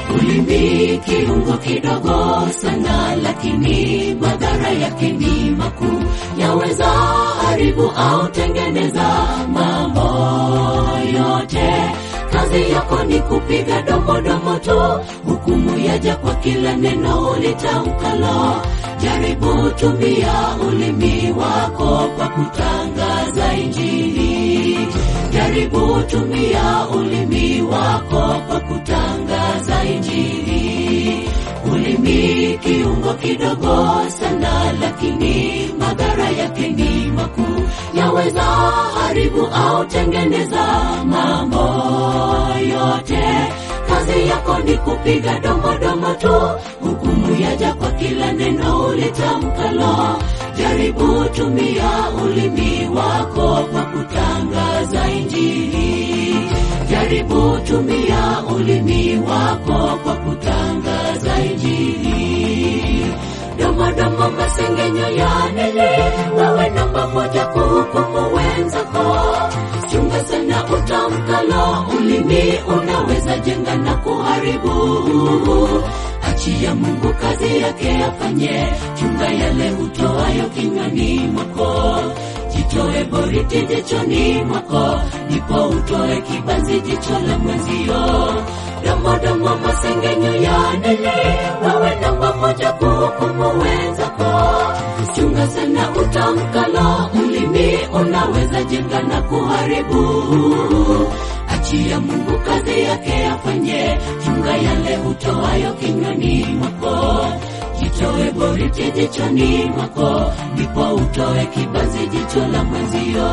Ulimi kiungo kidogo sana, lakini madhara yake ni makuu, yaweza haribu au tengeneza mambo yote. Kazi yako ni kupiga domodomo tu, hukumu yaja kwa kila neno ulitamkalo. Jaribu tumia ulimi wako kwa kutangaza Injili. Jaribu tumia ulimi wako kwa kutangaza Injili. Ulimi kiungo kidogo sana, lakini madhara yake ni makuu, yaweza haribu au tengeneza mambo yote. Kazi yako ni kupiga domodomo tu, hukumu yaja kwa kila neno ulitamkalo. Jaribu tumia ulimi wako kwa kutangaza Injili. Jaribu tumia ulimi wako kwa kutangaza Injili. Domodomo, masengenyo ya nini? Wewe namba moja kuhukumu wenzako. Chunga sana utamkalo, ulimi unaweza jenga na kuharibu. Achia Mungu kazi yake afanye, chunga yale utoayo kinywani mwako. Jitoe boriti jichoni mwako, ndipo utoe kibanzi jicho la mwenzio. Domodomo, masengenyo ya nini? Wewe namba moja kuhukumu wenzako. Chunga sana utamkalo, ulimi unaweza jenga na kuharibu. Achia Mungu kazi yake afanye, chunga yale utoayo kinywani mwako. Jitoe boriti jichoni mwako, ndipo utoe kibanzi jicho la mwenzio.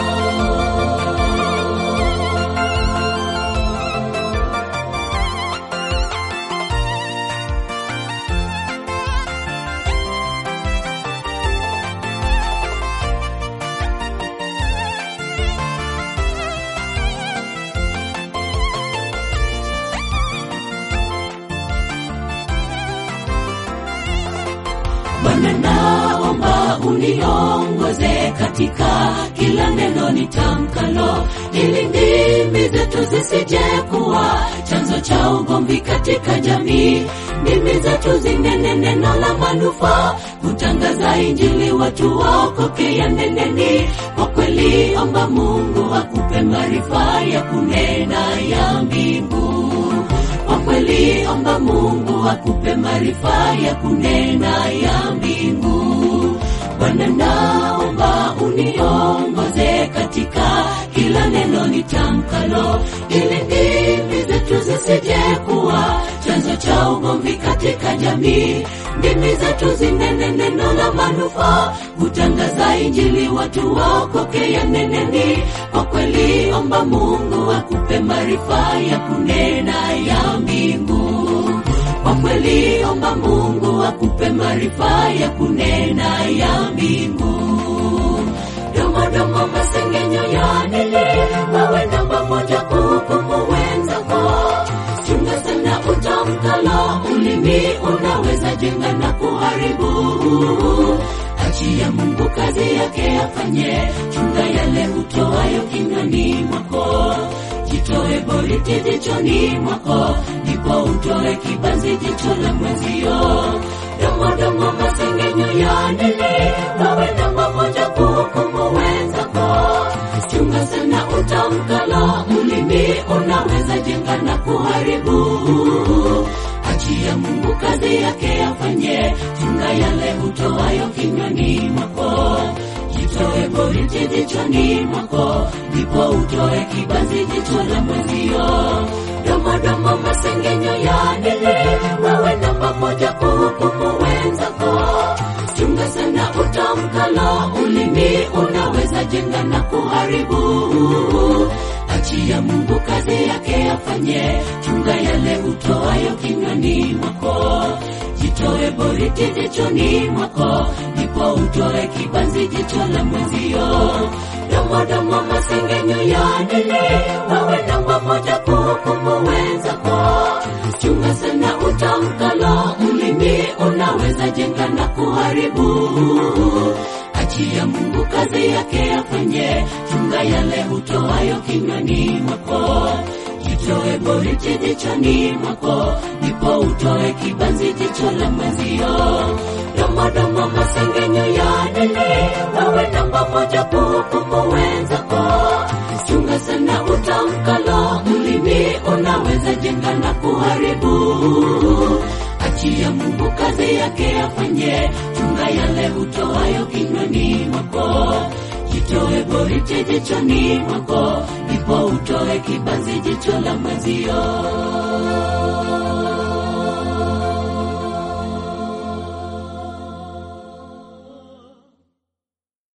Bwana, naomba uniongoze katika kila neno nitamkalo, ili ndimi zetu zisije kuwa chanzo cha ugomvi katika jamii. Ndimi zetu zinene neno la manufaa, kutangaza Injili watu waokoke. Ya neneni kwa kweli, omba Mungu akupe maarifa ya kunena ya mbingu kwa kweli omba Mungu akupe maarifa ya kunena ya mbingu. Bwana, naomba uniongoze katika kila neno nitamkalo, ili ndimi zetu zisije kuwa chanzo cha ugomvi katika jamii. Ndimi zetu zinene neno la manufaa, kutangaza Injili watu waokoke. Ya neneni kwa kweli, omba Mungu akupe maarifa ya kunena ya mbingu. Kwa kweli, omba Mungu akupe maarifa ya kunena ya mbingu. Domodomo, masengenyo ya nini? Wewe namba moja kuhukumu wenzako. Chunga sana utamkalo, ulimi unaweza jenga na kuharibu. Achia Mungu kazi yake afanye, chunga yale utoayo kinywani mwako. Jitoe boriti jichoni mwako, ndipo utoe kibanzi jicho la mwenzio. Domodomo, masengenyo ya nini? Wewe namba moja kuhukumu wenzako. Chunga sana utamkalo, ulimi unaweza jenga na kuharibu. Achia Mungu kazi yake afanye, chunga yale utoayo kinywani mwako. Jitoe boriti jichoni mwako, ndipo utoe kibanzi jicho la mwenzio. Domodomo, masengenyo ya nini? Wewe namba moja kuhukumu wenzako. Chunga sana utamkalo, ulimi unaweza jenga na kuharibu. Achia Mungu kazi yake afanye, chunga yale utoayo kinywani mwako. Jitoe boriti jichoni mwako, ndipo utoe kibanzi jicho la mwenzio. Domodomo, masengenyo ya nini? Wewe namba moja kuhukumu wenzako. Chunga sana utamkalo, ulimi unaweza jenga na kuharibu. Achia Mungu kazi yake afanye, chunga yale utoayo kinywani mwako. Jitoe jitoe boriti jichoni mwako ndipo utoe kibanzi jicho la mwenzio domodomo masengenyo ya nini wewe namba moja kuhukumu wenzako chunga sana utamkalo ulimi unaweza jenga na kuharibu achia mungu kazi yake afanye chunga yale utoayo kinywani mwako jitoe boriti jichoni mwako ndipo utoe kibanzi jicho la mwenzio